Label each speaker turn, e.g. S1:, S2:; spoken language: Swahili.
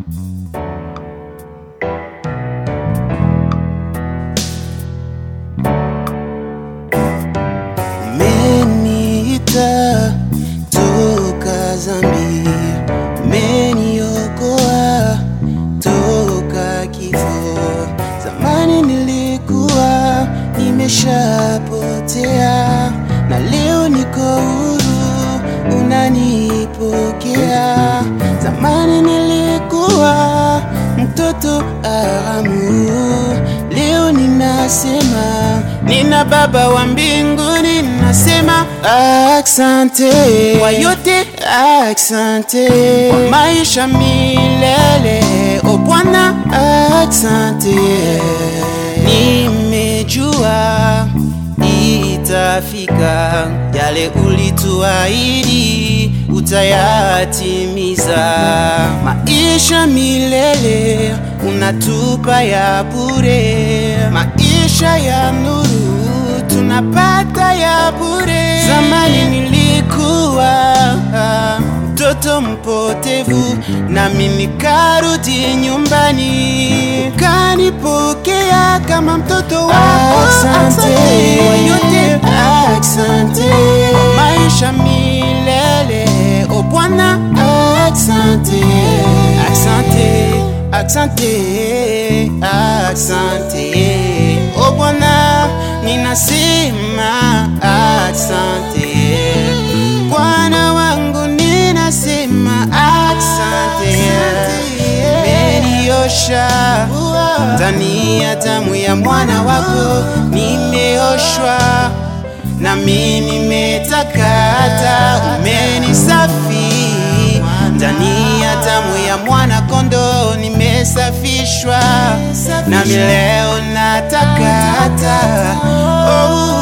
S1: Umeniita toka zambi, umeniokoa toka kifo. Zamani nilikuwa nimeshapotea, na leo niko huru, unanipokea. Zamani nilikuwa mtoto haramu, leo ninasema nina Baba wa mbinguni, nasema asante kwa yote, asante kwa maisha milele, o Bwana, asante. Nimejua itafika yale ulituahidi utayatimiza. Maisha milele unatupa ya bure, maisha ya nuru tunapata ya bure. Zamani nilikuwa mtoto mpotevu, nami nikarudi nyumbani, ukanipokea kama mtoto wako. Asante kwa yote, asante kwa maisha milele, o Bwana, asante, asante, asante, asante, o Bwana, ninasema asante Bwana wangu, ninasema asante, umeniosha ndani ya damu ya mwana wako, nimeoshwa nami nimetakata, umenisafi ndani ya damu ya mwana kondoo, nimesafishwa nami leo natakata. Oh,